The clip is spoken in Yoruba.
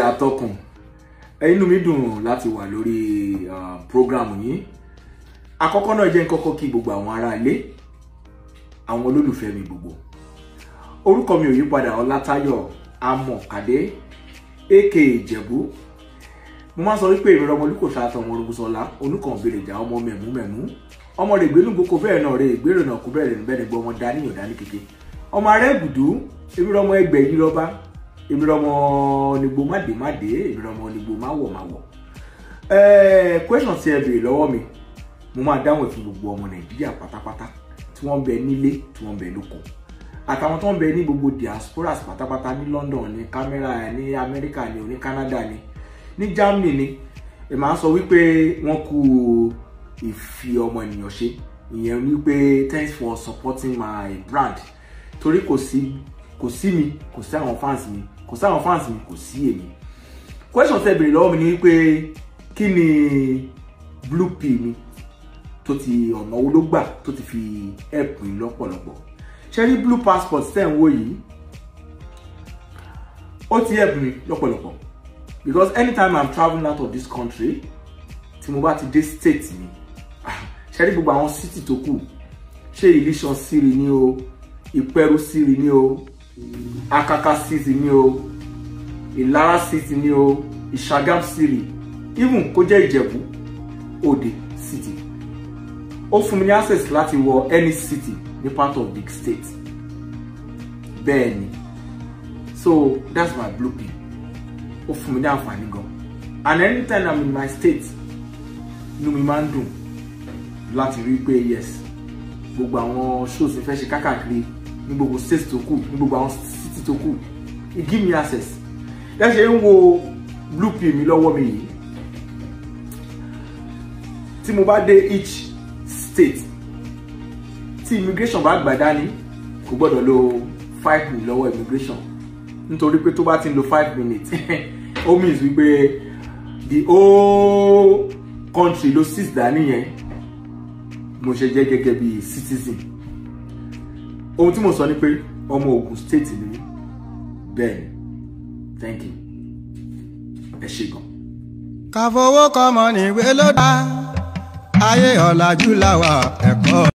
atọ́kùn inú mi dùn láti wà lórí uh, program yìí àkọ́kọ́ náà jẹ́ kọ́kọ́ kí gbogbo àwọn ará ilé àwọn olólùfẹ́ mi gbogbo orúkọ mi ò yí padà ọlátayọ̀ amọ̀kadé aka ìjẹ̀bú mo máa ń sọ wípé ìrora ọmọ olùkọ́ ṣáàtọ̀ ọmọ olùkọ́sọ́lá onúkàn bèrè ìjà ọmọ mẹ̀mú mẹ̀mú ọmọ rẹ̀ gbénú gboko bẹ́ẹ̀ náà rẹ̀ ìgbérò náà kú bẹ́ẹ̀ níbẹ̀ nígbà ọmọ dání ò dání kéke ọmọ ará ẹ̀gùdú ìrora ọmọ ẹgbẹ́ yìí rọ́bá ìrora ọmọ onígbò máde máde ìrora ọmọ onígbò máwọ̀ máwọ̀ ẹ̀ẹ́ question tí ẹ béèrè lọ́wọ́ mi mo máa dáhùn fún gbogbo ọmọ nàìjíríà pátápátá tí wọ́n ń bẹ nílé tí wọ́n ń bẹ lóko àtàwọn tó ń bẹ ní gbogbo diasporas pátápátá ní London ní camera ní Amẹ́ríkà ní ní Canada ní ní Germany ní ẹ máa sọ wípé wọ́n kú ìfi ọmọ ènìyàn ṣe ìyẹn wípé thanks for supporting my brand torí kò sí kò sí mi kò sí àwọn fans mi kò sí àwọn fans mi kò sí èmi question tẹ́ béèrè lọ́wọ́ mi ni wípé kí ni blue pill mi tó ti ọ̀nà wo ló gbà tó ti fi help mi lọ́pọ̀lọpọ̀ ṣe rí blue passport tẹ̀ ń wò yìí ó ti help mi lọ́pọ̀lọpọ̀ because anytime i'm travelling out of this country tí mo bá ti dé state mi ṣe rí gbogbo àwọn city tó kù ṣé Ilésàn Siri ni o Ìpẹ́rù Siri ni o Akaka City ni o Ìlara City ni o Ìṣàgàm Siri even kó jẹ́ Ìjẹ̀bú Òde City ó fún mi ní access láti wọ any city ní part of big state bẹ́ẹ̀ ni so that's my blue pill ó fún mi ní àǹfààní gan and anytime i'm in my state inú mi máa ń dùn láti rí pé yes gbogbo àwọn shows fẹ́ ṣe kákàkiri ní gbogbo state tó kù ní gbogbo àwọn city tó kù it give me access ẹ ṣe ń wo blue pill mi lọ́wọ́ mi yìí tí mo bá dé each state tí immigration bá gbà dání kò gbọ́dọ̀ lo five minutes lọ́wọ́ immigration nítorí pé tó bá ti ń lo five minutes ó means wípé the whole country ló six dání yẹn mo ṣe jẹ́ gẹ́gẹ́ bí citizen ohun tí mo sọ ni pé ọmọ Ògùn state ni mí bẹ́ẹ̀ ni thank you ẹ ṣé gan. ká fowó kọ́mọ níwé ló dá ayé ọ̀làjú làwà ẹ̀kọ́.